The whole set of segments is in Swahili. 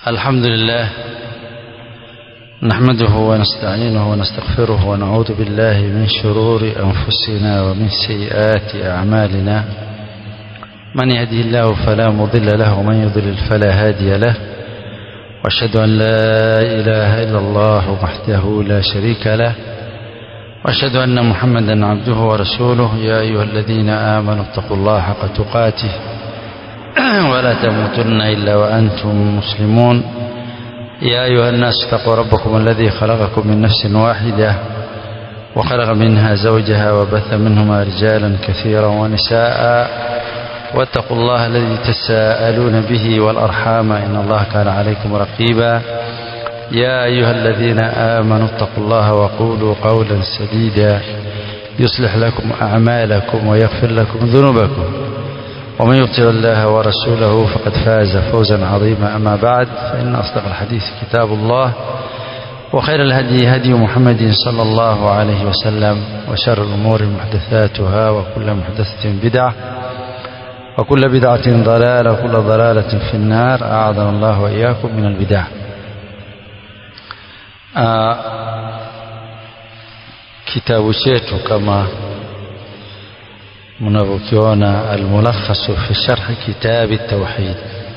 الحمد لله نحمده ونستعينه ونستغفره ونعوذ بالله من شرور أنفسنا ومن سيئات أعمالنا من يهدي الله فلا مضل له ومن يضلل فلا هادي له واشهد أن لا إله إلا الله وحده لا شريك له واشهد أن محمدا عبده ورسوله يا أيها الذين آمنوا اتقوا الله حق تقاته ولا تموتن إلا وأنتم مسلمون يا أيها الناس اتقوا ربكم الذي خلقكم من نفس واحدة وخلق منها زوجها وبث منهما رجالا كثيرا ونساء واتقوا الله الذي تساءلون به والأرحام إن الله كان عليكم رقيبا يا أيها الذين آمنوا اتقوا الله وقولوا قولا سديدا يصلح لكم أعمالكم ويغفر لكم ذنوبكم ومن يطع الله ورسوله فقد فاز فوزا عظيما أما بعد فإن أصدق الحديث كتاب الله وخير الهدي هدي محمد صلى الله عليه وسلم وشر الأمور محدثاتها وكل محدثة بدعة وكل بدعة ضلالة وكل ضلالة في النار أعاذنا الله وإياكم من البدع آه kitabu chetu kama mnavyokiona almulakhasu fi sharhi kitabi tauhid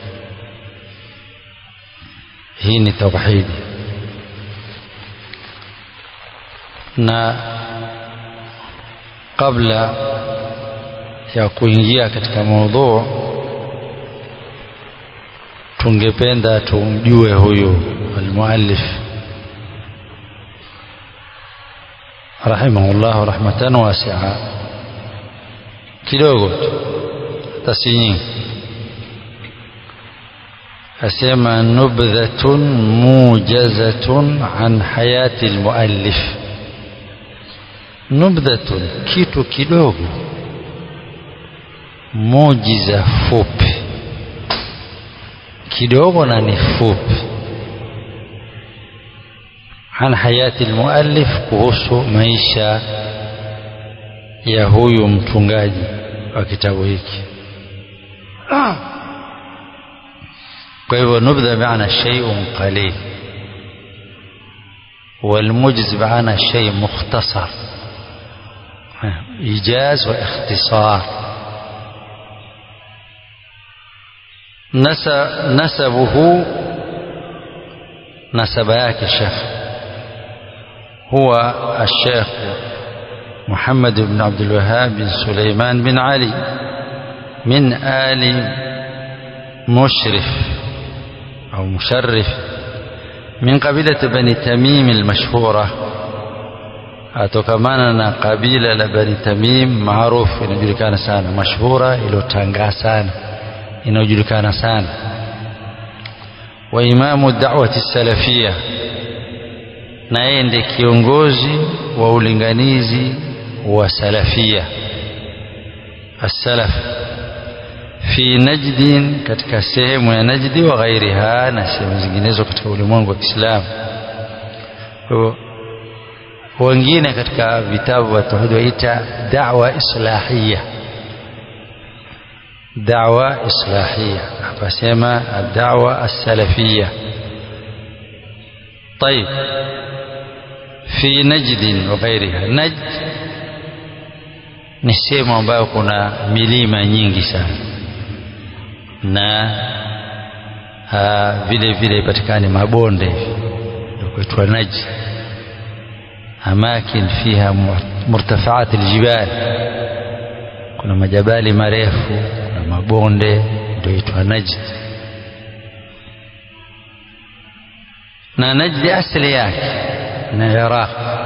hii ni tauhidi na kabla ya kuingia katika maudhuu tungependa tumjue huyu almuallif rahimahullah rahmatan wasi'a kidogo tu hata si nyingi asema nubdhatun mujazatun an hayati almuallif nubdhatun kitu kidogo mujiza fupi kidogo na ni fupi an hayati almuallif kuhusu maisha ya huyu mtungaji wa kitabu hiki kwa hivyo nubdha maana shay'un qalil والمجز بمعنى شيء مختصر إيجاز واختصار نسبه نسب yake الشيخ هو الشيخ محمد بن عبد الوهاب بن سليمان بن علي من آل مشرف أو مشرف من قبيلة بني تميم المشهورة atokamana na kabila la bani tamim maarufu inajulikana sana mashhura iliyotangaa sana inayojulikana sana wa imamu da'wati salafia na yeye ndiye kiongozi wa ulinganizi wa salafia as-salaf fi najdin katika sehemu ya najdi wa ghairiha na sehemu zinginezo katika ulimwengu wa Kiislamu wengine katika vitabu vya tauhid waita da'wa islahia da'wa islahia hapa sema ad-da'wa as-salafia طيب fi najdin wa ghairiha najd ni sehemu ambayo kuna milima nyingi sana na vile vile ipatikane mabonde ndio kuitwa najd amakin fiha murtafaat aljibal kuna majabali marefu kuna mabonde ndio itwa najd na najdi asili yake ni Iraq.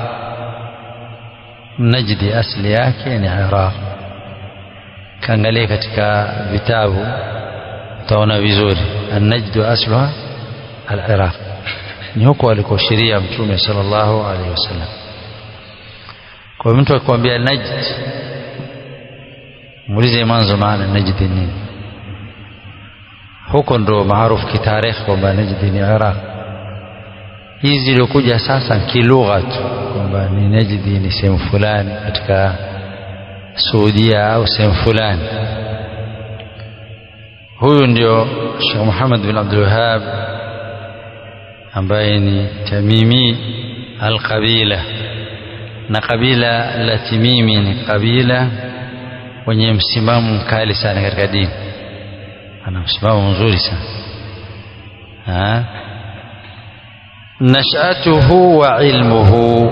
Najdi asili yake ni Iraq. Kaangalia katika vitabu utaona vizuri, an-najdu asluha al-Iraq, ni huko alikoshiria Mtume sallallahu alaihi wasallam. Kwa mtu akikwambia Najd, muulize mwanzo maana Najd ni nini. Huko ndo maarufu kitarikhi kwamba Najd ni Iraq hizi ziliokuja sasa kilugha tu kwamba ni Najdi ni sehemu fulani katika Saudia au sehemu fulani. Huyu ndio Sheikh Muhammad bin Abdul Wahhab ambaye ni Tamimi al-Qabila na kabila la Timimi ni kabila wenye msimamo mkali sana katika dini ana msimamo mzuri sana ha? nashatuhu wa ilmuhu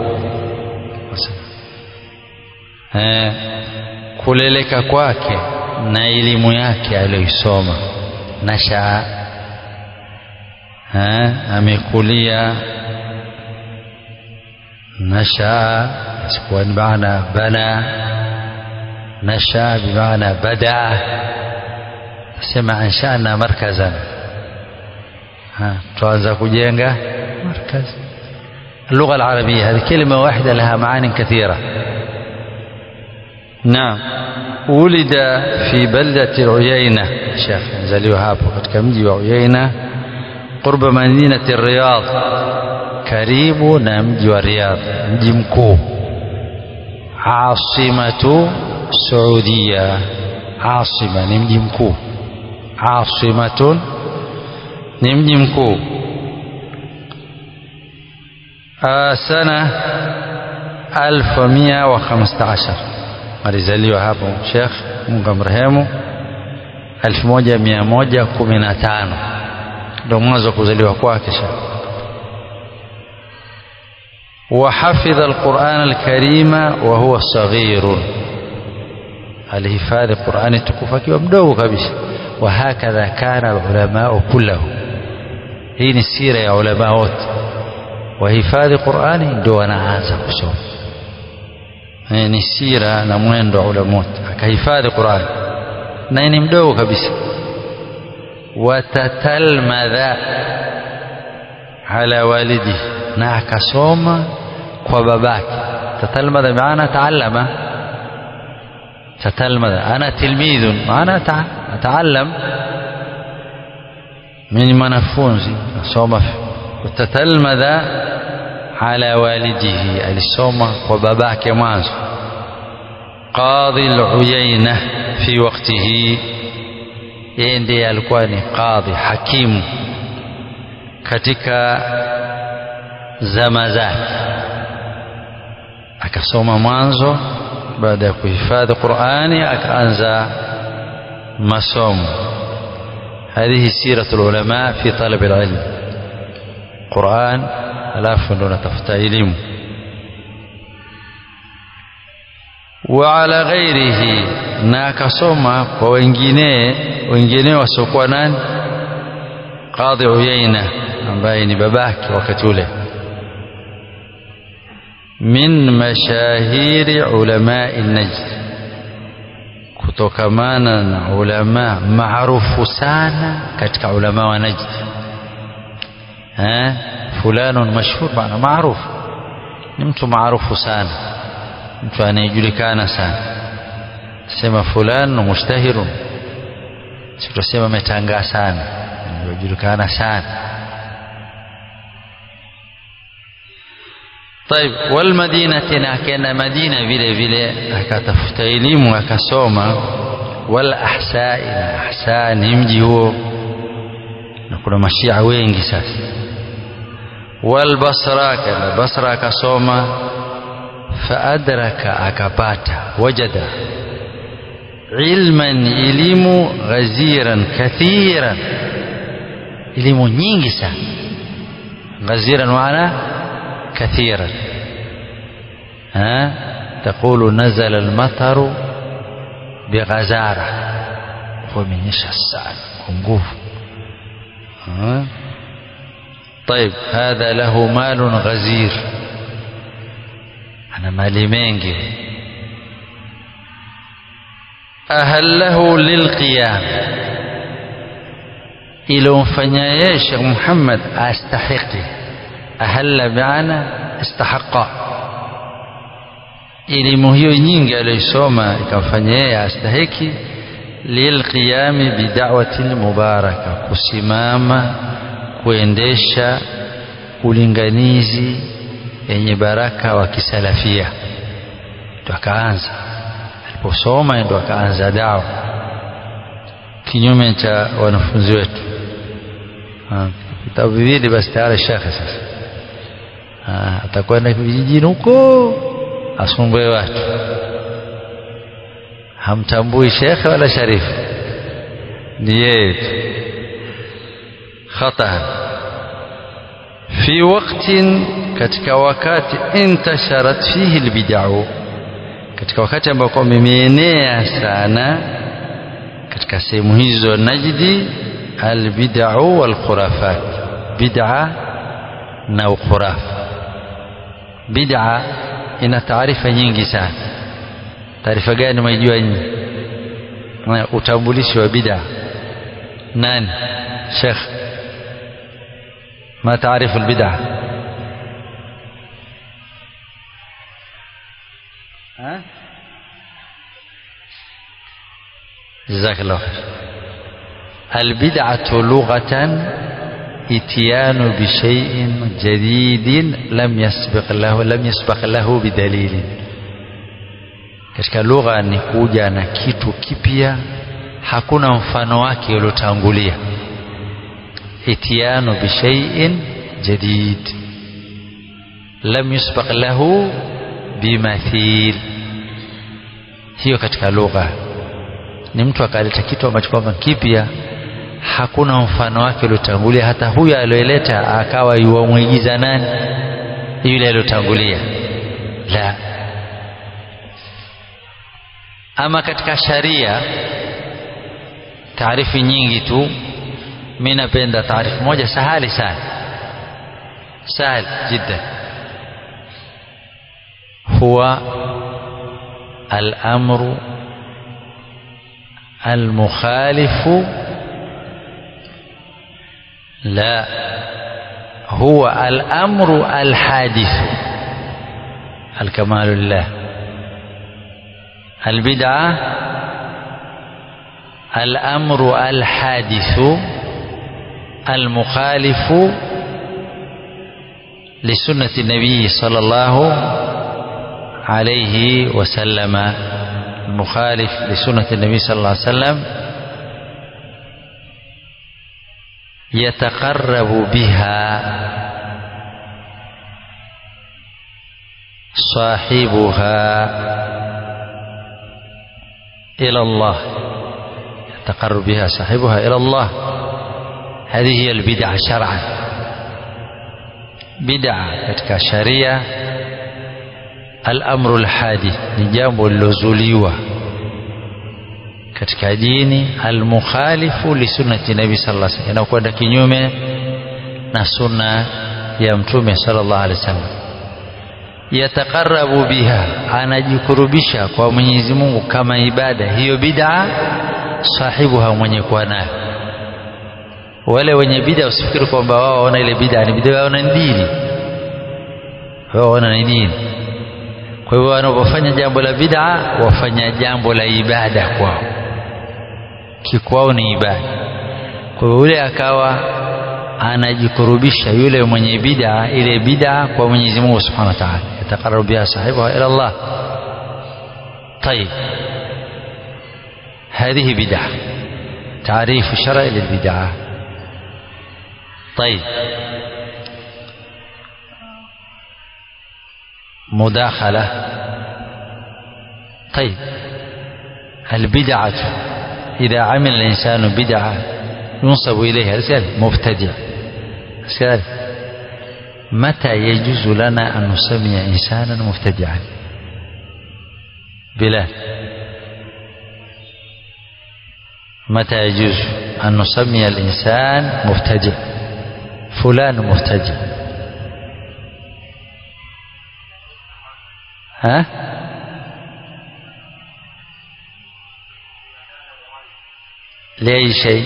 ha? kuleleka kwake na elimu yake aliyoisoma nashaa amekulia nashaa isikuwa ni maana bana nashaa bimaana badaa sema anshana markazan tuanza kujenga مركز اللغة العربية هذه كلمة واحدة لها معاني كثيرة نعم ولد في بلدة عيينة شيخ زليو هابو katika mji wa Uyaina قرب مدينة الرياض karibu na mji wa Riyadh mji mkuu عاصمة سعودية عاصمة ni mji mkuu عاصمة ni mji mkuu سنة 1115 alizaliwa hapo Sheikh Mungu amrehemu 1115 ndio mwanzo wa kuzaliwa kwake Sheikh وحفظ القرآن الكريم وهو صغير alihifadhi Qur'ani tukufu akiwa mdogo kabisa wa hakadha kana alulama kullahu hii ni sira ya ulama wote wahifadhi Qur'ani ndio wanaanza kusoma ni sira na mwendo wa ulama wote akahifadhi Qur'ani na ni mdogo kabisa watatalmadha ala walidi na akasoma kwa babake tatalmadha maana taallama تتلمذ أنا تلميذ أنا أتعلم من منفونزي صوم وتتلمذ على والده الصوم وباباك مانز قاضي العيينة في وقته ndiye alikuwa ni qadhi hakimu katika zama zake akasoma mwanzo baada ya kuhifadhi Qur'ani akaanza masomo هذه سيرة العلماء في طلب العلم قرآن alafu ndo natafuta elimu وعلى غيره na akasoma kwa wengine wengine wasiokuwa nani Qadhi Uyaina ambaye ni babake wakati ule min mashahiri ulamai Najd, kutokamana na ulama maarufu sana katika ulama wa Najd. Eh, fulanun mashhur, maana maarufu, ni mtu maarufu sana, mtu anayejulikana sana. Sema fulan mushtahirun, si tutasema ametangaa sana, anajulikana sana طيب والمدينة ناكنا مدينة vile vile akatafuta elimu akasoma wal ahsai na ahsa ni mji huo na kuna mashia wengi sasa wal basra kana basra akasoma faadraka akapata wajada ilman elimu ghaziran kathiran elimu nyingi sana ghaziran maana كثيرا ها تقول نزل المطر بغزارة ومنيش السعد ونقوف طيب هذا له مال غزير أنا مالي منجي أهله للقيام إلى مفنيا شيخ محمد أستحقه ahalla biana istahaqa elimu hiyo nyingi aliyosoma ikamfanya yeye astahiki lilqiyami bidawati lmubaraka kusimama kuendesha ulinganizi yenye baraka wa kisalafia ndo akaanza aliposoma ndo akaanza dawa kinyume cha wanafunzi wetu vitabu viwili basi tayari shekhe sasa atakwenda vijijini huko asumbue watu hamtambui shekhe wala sharifu ni yeye tu khata fi waqtin katika wakati intasharat fihi albid'u katika wakati ambao mimeenea sana katika sehemu hizo Najdi albid'u walkhurafat bid'a na ukhurafa bid'a ina taarifa nyingi sana taarifa gani mwaijua nyinyi utambulishi wa bid'a nani sheikh ما تعرف البدعة ها جزاك الله خير البدعة لغة اتيان بشيء جديد لم يسبق له لم يسبق له بدليل katika lugha ni kuja na kitu kipya hakuna mfano wake uliotangulia اتيان بشيء جديد لم يسبق له بمثيل hiyo katika lugha ni mtu akaleta kitu ambacho kwamba kipya hakuna mfano wake uliotangulia hata huyo aliyoleta akawa yuwamwigiza nani yule aliyotangulia la ama katika sharia taarifu nyingi tu mi napenda taarifu moja sahali sana sahal jiddan huwa الأمر المخالف لا هو الأمر الحادث الكمال لله البدعة الأمر الحادث المخالف لسنة النبي صلى الله عليه وسلم المخالف لسنة النبي صلى الله عليه وسلم يتقرب بها صاحبها إلى الله يتقرب بها صاحبها إلى الله هذه هي البدعة شرعا بدعة katika sharia al-amru al-hadith ni jambo lilozuliwa katika dini al-mukhalifu li sunnati nabi sallallahu alaihi wasallam inakwenda kinyume na sunna ya mtume sallallahu alaihi wasallam yataqarrabu biha anajikurubisha kwa Mwenyezi Mungu kama ibada hiyo bid'a sahibuha mwenye kuwa nayo wale wenye bid'a usifikiri kwamba wao waona ile bid'a ni bid'a waona ni dini wao waona ni dini kwa hivyo wanapofanya jambo la bid'a wafanya jambo la ibada kwao kikwao ni ibada kwa hivyo yule akawa anajikurubisha yule mwenye bid'a ile bid'a kwa Mwenyezi Mungu Subhanahu wa Ta'ala yataqarrabu biha sahibuha ila Allah طيب هذه بدعة تعريف شرعي للبدعة طيب مداخلة طيب البدعة إذا عمل الإنسان بدعة ينصب إليها رسالة مبتدع رسالة متى يجوز لنا أن نسمي إنسانا مبتدعا بلال متى يجوز أن نسمي الإنسان مبتدع فلان مبتدع ها لأي شيء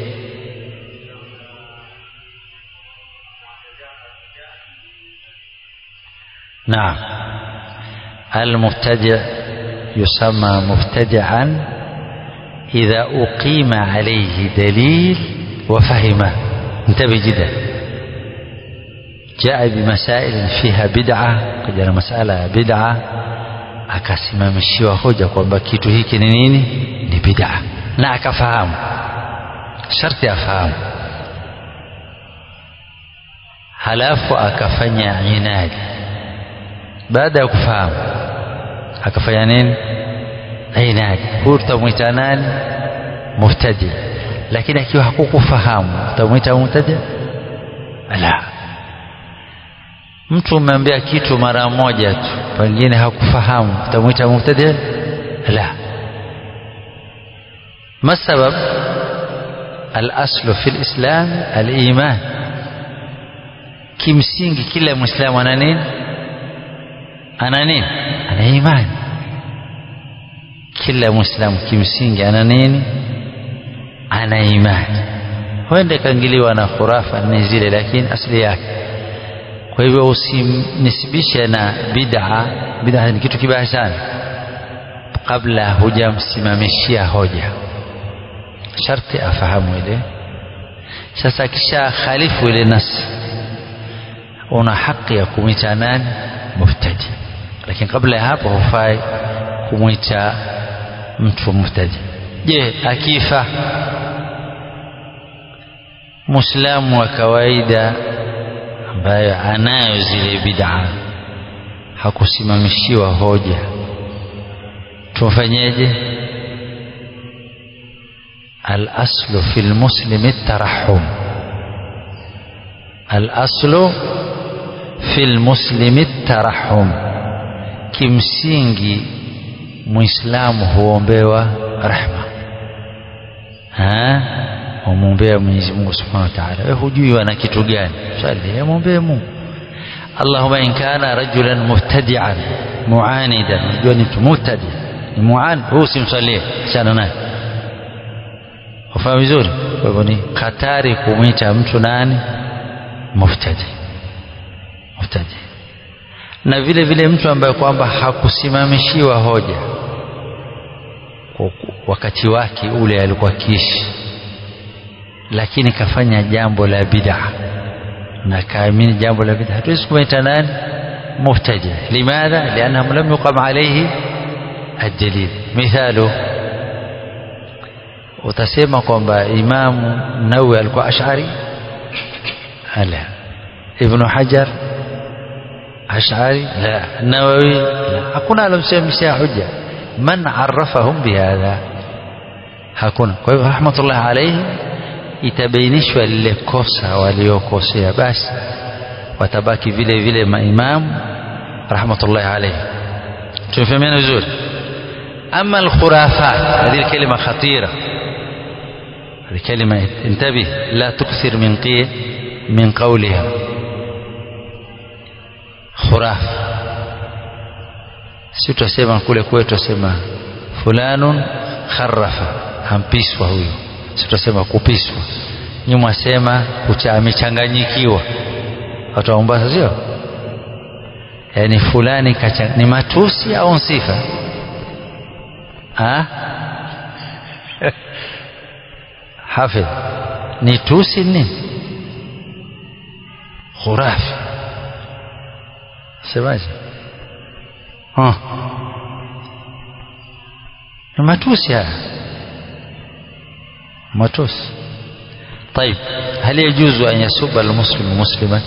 نعم المبتدع يسمى مبتدعا إذا أقيم عليه دليل وفهمه انتبه جدا جاء بمسائل فيها بدعة kuja مسألة بدعة akasimamishiwa hoja kwamba kitu hiki ni nini ni bid'a na akafahamu sharti afahamu halafu akafanya inadi baada ya kufahamu akafanya nini inadi huyu tutamwita nani mubtadi lakini akiwa hakukufahamu utamwita mubtadi la mtu umeambia kitu mara moja tu pengine hakufahamu utamwita mubtadi la ما السبب الأصل في الإسلام الإيمان kimsingi kila mwislamu ana nini ana nini ana imani kila mwislamu kimsingi ana nini ana imani huenda ikaingiliwa na khurafa ni zile lakini asili yake kwa hivyo usimnisibishe na bid'a bid'a ni kitu kibaya sana kabla hujamsimamishia hoja sharti afahamu ile sasa akisha khalifu ile nasi una haki ya kumwita nani mubtadi lakini kabla ya hapo hufai kumwita mtu mubtadi je akifa muislamu wa kawaida ambaye anayo zile bid'a hakusimamishiwa hoja tumfanyeje الأصل في المسلم الترحم الأصل في المسلم الترحم kimsingi muislamu huombewa rahma humwombea mwenyezi mungu subhanahu wa taala we hujui wana kitu gani sali mwombee mungu allahuma in kana rajulan mubtadian muanidan unajua ni mtu mubtadi ni muan huu simsalie chana naye ufahamu vizuri kwa hivyo ni hatari kumwita mtu nani mubtadi mubtadi na vile vile mtu ambaye kwamba hakusimamishiwa hoja wakati wake ule alikuwa kiishi lakini kafanya jambo la bid'a na kaamini jambo la bid'a hatuwezi kumwita nani mubtadi limadha liannahu lam yuqam alayhi الدليل مثاله utasema kwamba imamu nawi alikuwa ashari la ibnu hajar ashari la nawawi la hakuna alomsemeshia hujja man arafahum bihadha hakuna kwa hivyo rahmatullah alaihi itabainishwa lile kosa waliokosea basi watabaki vile vile maimamu rahmatullahi alaihi tumefahamiana vizuri ama alkhurafat هذه الكلمة خطيرة هذه كلمة انتبه لا تكثر من قي من قولها خراف si tutasema kule kwetu tutasema fulanun kharafa hampiswa huyo si tutasema kupiswa nyuma sema amechanganyikiwa watu wa Mombasa sio yaani fulani kacha, ni matusi au sifa hafidh ni tusi nini khurafi semaje ni matusi haya matusi طيب هل يجوز أن يسب المسلم مسلما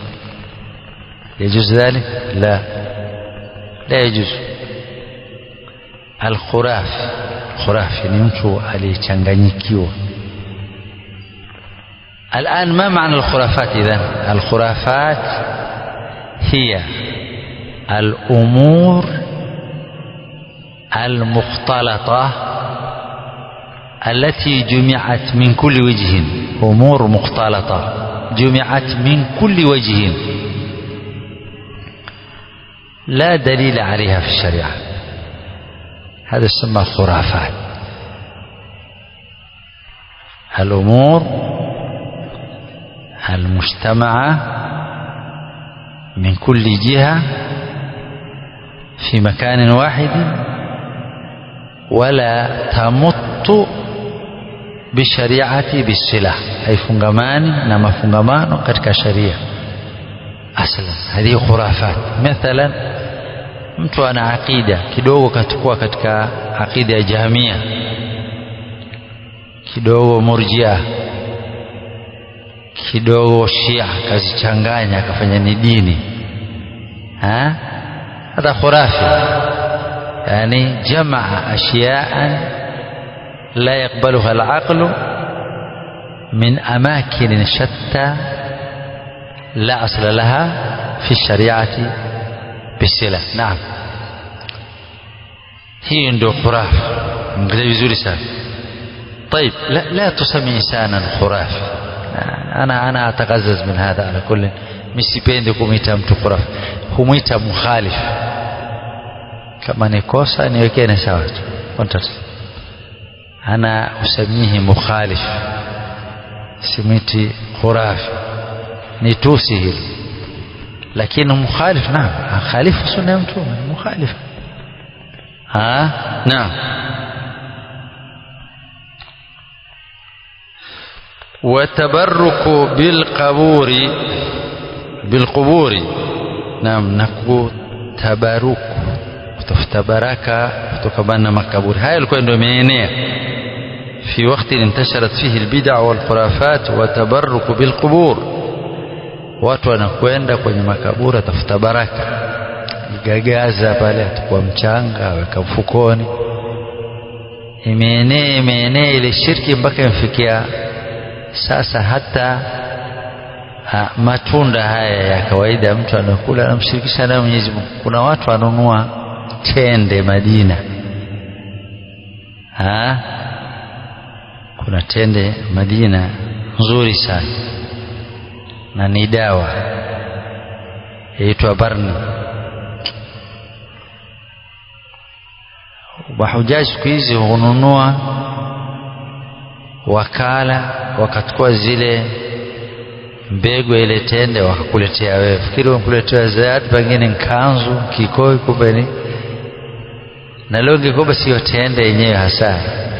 يجوز ذلك لا لا يجوز الخرافي خرافي ni mtu aliyechanganyikiwa الآن ما معنى الخرافات إذن الخرافات هي الأمور المختلطة التي جمعت من كل وجه أمور مختلطة جمعت من كل وجه لا دليل عليها في الشريعة هذا يسمى خرافات الأمور المجتمعة من كل جهة في مكان واحد ولا تمت bishariati bisila haifungamani na mafungamano katika sharia aslan hadhihi khurafat mathalan mtu ana aqida kidogo katukua katika aqida ya jahmia kidogo murjia kidogo Shia akazichanganya akafanya ni dini ha hata khurafi yani jamaa ashyaan la yaqbaluha alaqlu min amakin shatta la asla laha fi shariati bisila naam hii ndio khurafi mngelia vizuri sana طيب لا, لا تسمي إنسانا خرافي أنا أنا أتقزز من هذا على كل misipendi kumwita mtu khurafi humwita mukhalif kama ni kosa niwekene sawa tu ana usamihi mukhalif simwiti khurafi ni tusi hili lakini mukhalif naam khalifu sunna ya mtume mukhalif naam وتبرك بالقبور بالقبور نعم نكو تبارك kutafuta baraka kutokana na makaburi haya yalikuwa ndio imeenea fi wakati intasharat fihi albid'a wal khurafat wa tabarruk bil qubur watu wanakwenda kwenye makaburi atafuta baraka igagaza pale atakuwa mchanga aweka mfukoni imeenea imeenea ile shirki mpaka imfikia sasa hata ha, matunda haya ya kawaida mtu anakula anamshirikisha nayo Mwenyezi Mungu. Kuna watu wanunua tende Madina ha? kuna tende Madina nzuri sana na ni dawa yaitwa Barni. Mahujaji siku hizi hununua wakala wakachukua zile mbegu ile tende wakakuletea wewe. Fikiri wamkuletea zawadi, pengine nkanzu, kikoi, kumbe ni na leo ngekuwa sio tende yenyewe hasa,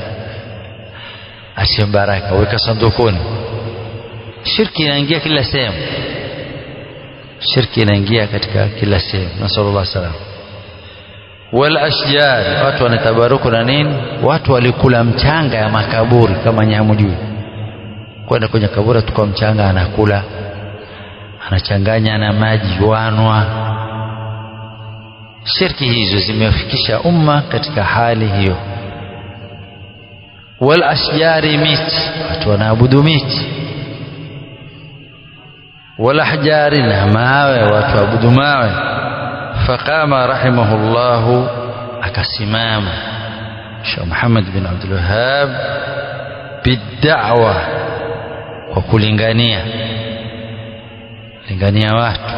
atie baraka, weka sandukuni. Shirki inaingia kila sehemu, shirki inaingia katika kila sehemu. Nasallallahu salam wal ashjar, watu wanatabaruku na nini? Watu walikula mchanga ya makaburi kama nyamujui, kwenda kwenye kaburi tukua mchanga, anakula anachanganya na maji wanwa. Shirki hizo zimefikisha umma katika hali hiyo. Wal ashjari, miti, watu wanaabudu miti. Wal ahjari, na mawe, watu waabudu mawe faqama rahimahullahu akasimama Sheikh Muhammad bin Abdul Wahhab bid'awa kwa kulingania lingania watu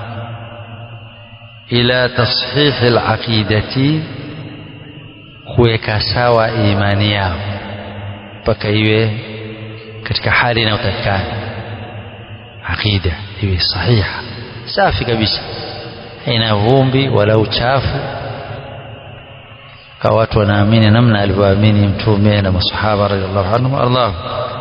ila tashihi alaqidati kuweka sawa imani yao mpaka iwe katika hali inayotakikana aqida iwe sahiha safi kabisa haina vumbi wala uchafu kwa watu wanaamini namna alivyoamini mtume na masahaba radhiallahu anhum warḍahum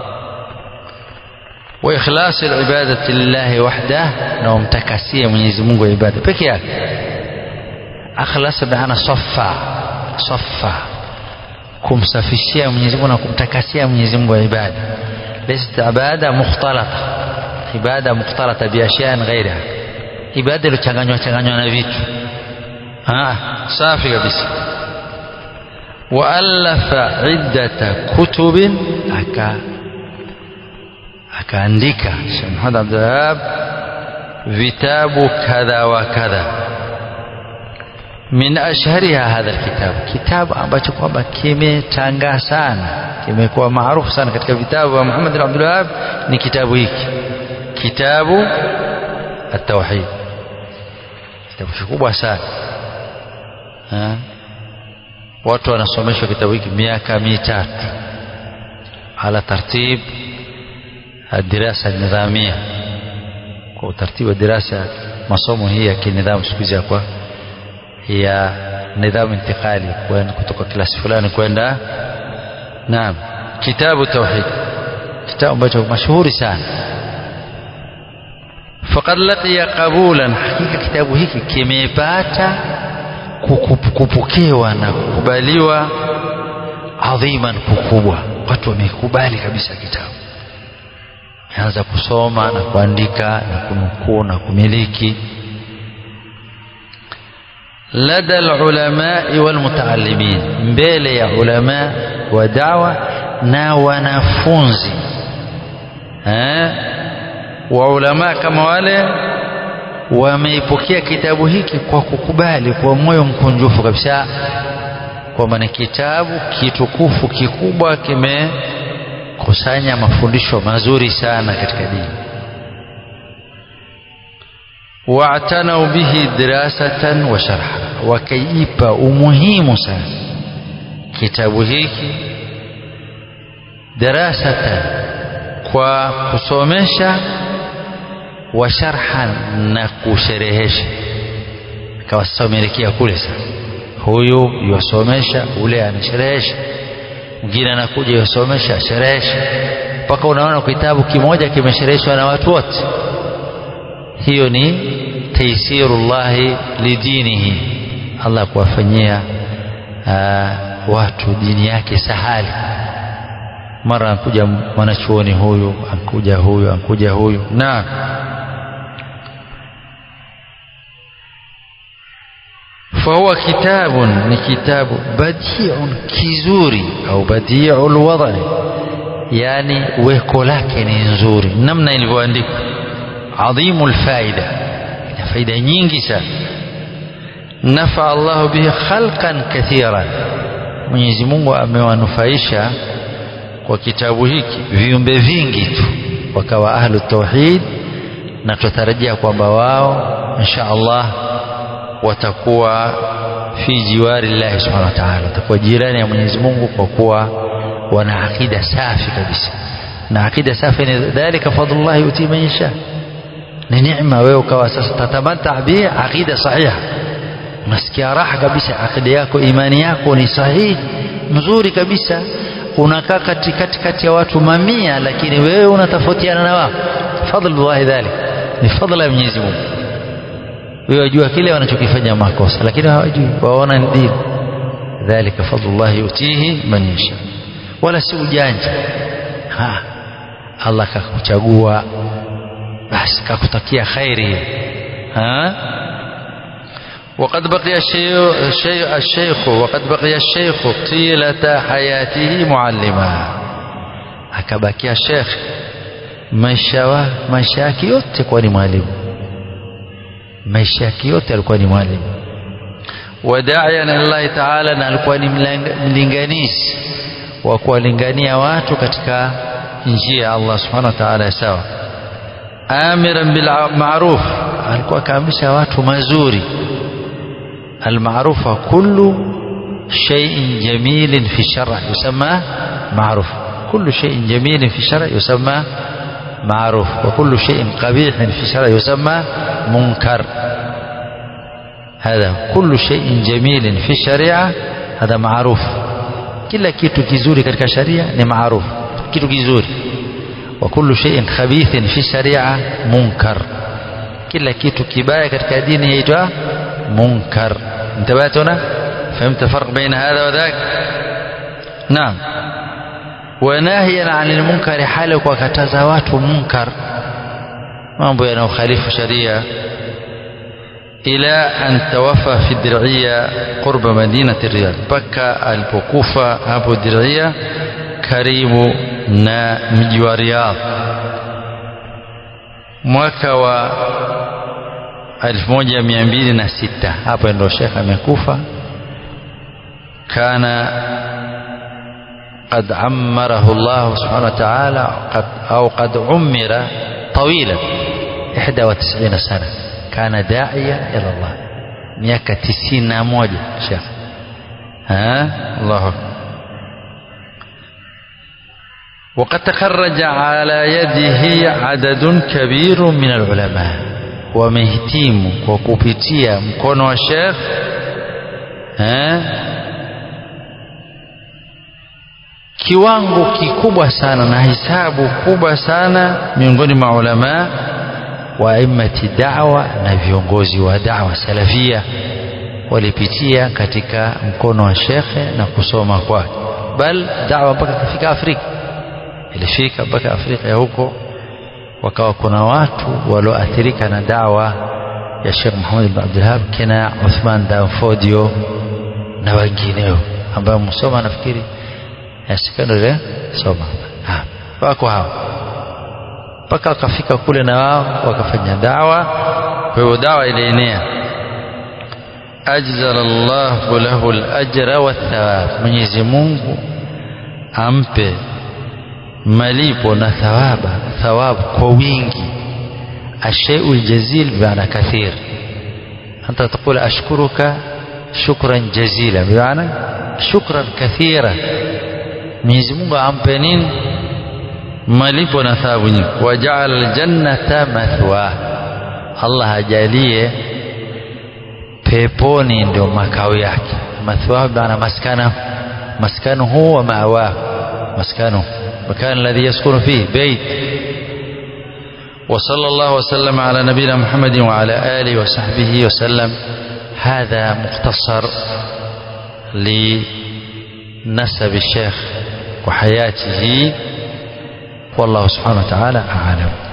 wa ikhlas alibadati lillahi wahdah na umtakasie Mwenyezi Mungu ibada peke yake akhlas maana saffa saffa kumsafishia Mwenyezi Mungu na kumtakasia Mwenyezi Mungu ibada laysa ibada mukhtalata ibada mukhtalata bi ashyan ghayriha ibada iliyochanganywa changanywa na vitu ah safi kabisa waalafa iddata kutubin aka akaandika Sheikh Muhammad Abdul Wahhab vitabu kadha wa kadha min ashhariha hadha alkitab kitabu ambacho kwamba kimetangaa sana kimekuwa maarufu sana katika vitabu vya Muhammad bin Abdul Wahhab ni kitabu hiki kitabu at-tauhid kitabu kikubwa sana ha? watu wanasomeshwa kitabu hiki miaka mitatu ala tartib الدراسة النظامية kwa utaratibu wa dirasa masomo hii ya kinidhamu siku hizi kwa ya nidhamu intikali kwenda kutoka klasi fulani kwenda naam kitabu tauhid kitabu ambacho mashuhuri sana faqad laqiya qabulan hakika kitabu hiki kimepata kupokewa na kukubaliwa adhiman kukubwa watu wamekubali kabisa kitabu anza kusoma na kuandika na kunukuu na kumiliki lada lulamai walmutaalimin mbele ya ulama wa dawa na wanafunzi eh? wa ulama kama wale wameipokea kitabu hiki kwa kukubali kwa moyo mkunjufu kabisa kwamba ni kitabu kitukufu kikubwa kimekusanya mafundisho mazuri sana katika dini waatanau bihi dirasatan wa sharha wakaipa umuhimu sana kitabu hiki dirasatan kwa kusomesha wa sharhan na kusherehesha akawa sasa umeelekea kule sasa huyu yuwasomesha ule anasherehesha mwingine anakuja yuwasomesha asherehesha mpaka unaona kitabu kimoja kimeshereheshwa na watu wote hiyo ni taisirullahi lidinihi Allah kuwafanyia watu dini yake sahali mara ankuja mwanachuoni huyu ankuja huyu ankuja huyu na فهو كتاب ni kitabu badiun kizuri au badiul wadai yani weko lake ni nzuri namna ilivyoandikwa adhimu lfaida ina faida nyingi sana nafaa Allahu bihi khalqan kathiran Mwenyezi Mungu amewanufaisha kwa kitabu hiki viumbe vingi tu wakawa ahlu tauhid na tutarajia kwamba wao insha Allah watakuwa fi jiwari llahi subhanahu wa ta'ala watakuwa jirani ya Mwenyezi Mungu kwa kuwa wana akida safi kabisa na akida safi ni dhalika fadlullah yuti man yasha ni neema wewe ukawa sasa tatamata bi akida sahiha unasikia raha kabisa akida yako imani yako ni sahihi mzuri kabisa unakaa katikati kati ya watu mamia lakini wewe unatofautiana na wao fadlullah dhalik ni fadla ya Mwenyezi Mungu wewe wajua kile wanachokifanya makosa lakini hawajui waona ni dini dhalika fadlullah yutihi man yasha wala si ujanja ha Allah kakuchagua basi kakutakia khairi ha وقد بقي الشيخ الشيخ, الشيخ وقد بقي الشيخ طيلة حياته معلما akabakia shekh maisha wa maisha yake yote kuwa ni mwalimu maisha yake yote alikuwa ni mwalimu wadaian lillahi taala na alikuwa ni mlinganizi wa kuwalingania watu katika njia ya Allah subhanahu wa ta'ala sawa amiran bil ma'ruf alikuwa akaamrisha watu mazuri المعروف كل شيء جميل في الشرع يسمى معروف كل شيء جميل في الشرع يسمى معروف وكل شيء قبيح في الشرع يسمى منكر هذا كل شيء جميل في الشريعة هذا معروف kila kitu kizuri katika sharia ni maarufu kitu kizuri wa kullu shay'in khabithin fi sharia munkar kila kitu kibaya katika dini yaitwa munkar انتبهت هنا فهمت الفرق بين هذا وذاك نعم وناهيا عن المنكر حالك وكتزا watu munkar mambo yanayokhalifu sharia إلى أن توفى في الدرعية قرب مدينة الرياض بكى البكوفة أبو الدرعية كريم نا مجوى رياض mwaka wa 1206 hapo ndio shekh amekufa kana قد عمره الله سبحانه وتعالى قد أو قد عمر طويلا 91 سنة كان داعية إلى الله miaka tisini na moja shekh Allahu وقد تخرج على يده عدد كبير من العلماء wamehitimu kwa kupitia mkono wa shekh kiwango kikubwa sana na hisabu kubwa sana miongoni mwa ulamaa wa aimati da'wa na viongozi wa da'wa salafia walipitia katika mkono wa shekhe na kusoma kwake bal da'wa mpaka kafika Afrika ilifika mpaka Afrika ya huko wakawa kuna watu walioathirika na dawa ya Sheikh Muhammad bin Abdul Wahhab kina Uthman Danfodio na wengineo ambao msoma nafikiri ya secondary soma ha, wako hao mpaka wakafika kule na wao wakafanya dawa kwa hiyo dawa ilienea ajzala Allahu lahu al-ajra wathawab Mwenyezi Mungu ampe malipo na thawaba thawabu kwa wingi الشيء الجزيل بمعنى كثير أنت تقول أشكرك شكرا جزيلا بمعنى شكرا كثيرا Mwenyezi Mungu ampe nini malipo na thawabu nyingi wajaala aljannata mathwa Allah ajalie peponi ndio makao yake mathwa maana maskana maskanuhu wa ma'wa maskanu makan alladhi yaskunu fihi bayt وصلى الله وسلم على نبينا محمد وعلى آله وصحبه وسلم هذا مختصر لنسب الشيخ وحياته والله سبحانه وتعالى أعلم